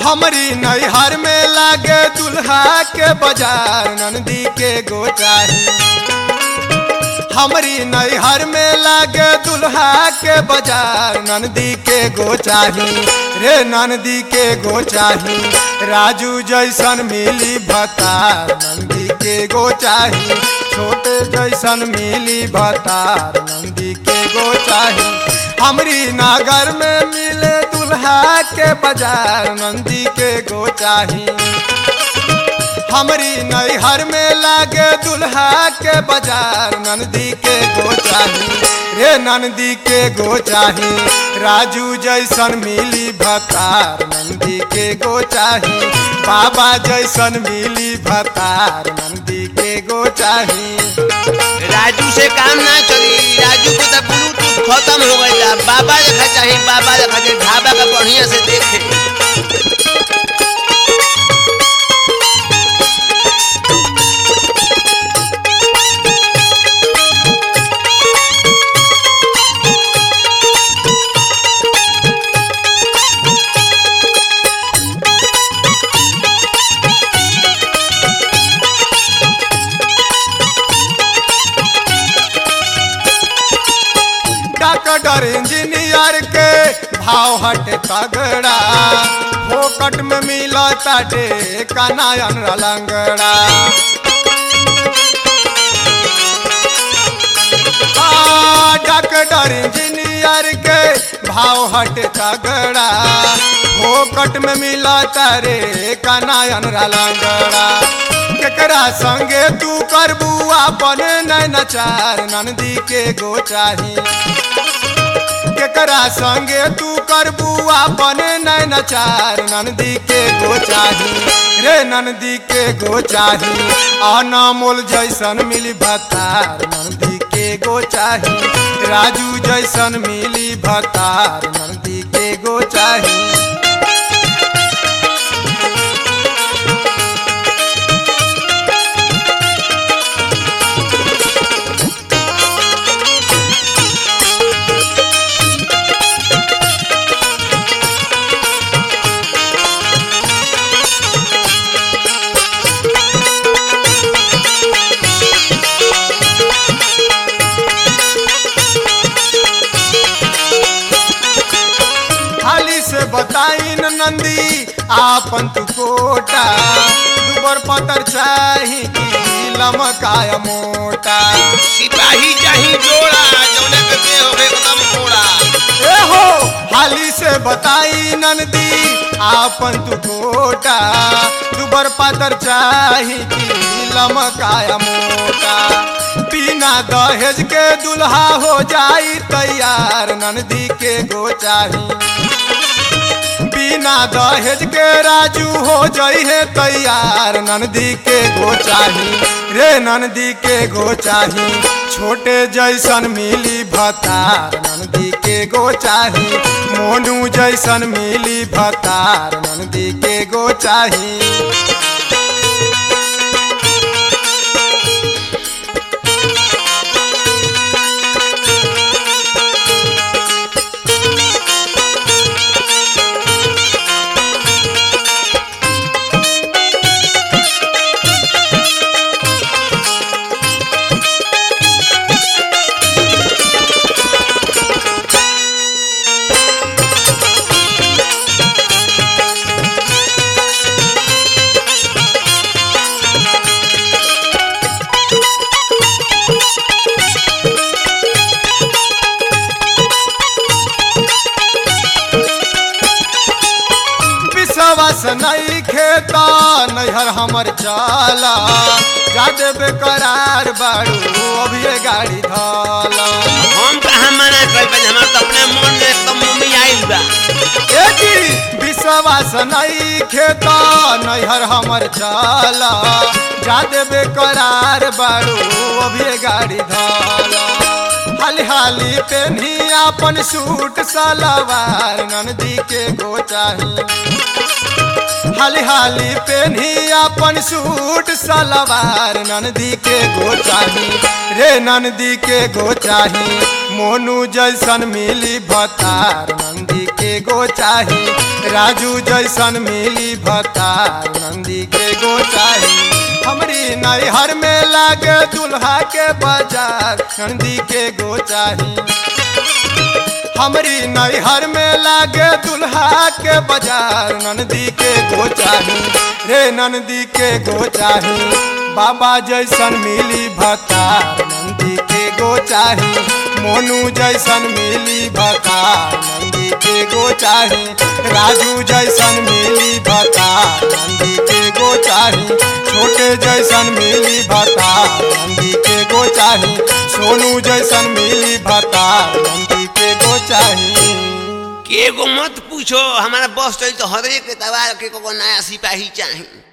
हमरी नैहर में लागे दुल्हा के बाजार नंदी के गोचाही हमरी नैहर में लागे दुल्हा के बाजार नंदी के गोचाही रे नंदी के गोचाही राजू जैसन मिली भतार नंदी के गोचाही छोटे जैसन मिली भतार नंदी के गोचाही हमरी नागर में मिले दुल्हा के बाजार नंदी के गोचाही हमरी नैहर में लागे दुल्हा के बाजार नंदी के गोचाही रे नंदी के गोचाही राजू जैसन मिली भतार नंदी के गोचाही बाबा जैसन मिली भतार नंदी के गोचाही राजू से काम ना चली राजू को तो ब्लूटूथ खत्म हो गई बा। बाबा देखा चाहिए बाबा देखा चाहिए ढाबा का बढ़िया से देखे डॉक्टर इंजीनियर के भाव हट तगड़ा फोकट में मिला ताटे कनायन लंगड़ा आ, डॉक्टर इंजीनियर के भाव हट तगड़ा फोकट में मिला तारे कनायन लंगड़ा केकरा संगे तू करबू अपन नैनचार नंदी के गोचाही केकरा संगे तू करबू अपन नैनचार नंदी के गोचाही रे नंदी के गोचाही अनमोल जैसन मिली भतार नंदी के गोचाही राजू जैसन मिली भतार नंदी के गोचाही खाली से बताई न नंदी आपन तू कोटा दुबर पतर चाही की लमकाय मोटा सिपाही चाहिए जोड़ा जौने के देह होवे एकदम कोड़ा ए हो हाली से बताई नंदी आपन तू कोटा दुबर पतर चाही की लमकाय मोटा बिना दहेज के दुल्हा हो जाई तैयार नंदी के गोचाही बिना दहेज के राजू हो जई है तैयार नंदी के गोचाही रे नंदी के गोचाही छोटे जैसन मिली भतार नंदी के गोचाही मोनू जैसन मिली भतार नंदी के गोचाही विश्वास नहीं खेता नैहर हमर चाला जादे बेकरार बाड़ू अभी गाड़ी धाला हम कहाँ मना कर पाए हमार तो अपने मन में एकदम मम्मी आइल बा ए जी विश्वास नहीं खेता नैहर हमर चाला जादे बेकरार बाड़ू अभी गाड़ी धाला हाली हाली पेन्ही अपन सूट सलवार नंदी के गोचाही हाली हाली पेन्ही अपन सूट सलवार नंदी के गोचाही रे नंदी के गोचाही मोनू जैसन मिली भतार नंदी के के गो चाही राजू जैसन मिली भतार नंदी के गो चाही हमरी नैहर में लागे दुल्हा के बाजार नंदी के गो चाही हमरी नैहर में लागे दुल्हा के बाजार नंदी के गो चाही रे नंदी के गो चाही बाबा जैसन मिली भतार नंदी के गो चाही मोनू जैसन मिली भतार नंदी के गो चाही राजू जैसन मिली भतार नंदी के गो चाही छोटे जैसन मिली भतार नंदी के गो चाही सोनू जैसन मिली भतार नंदी के गो चाही के गो मत पूछो हमारा बस चली तो हर एक तबार के को नया सिपाही चाहिए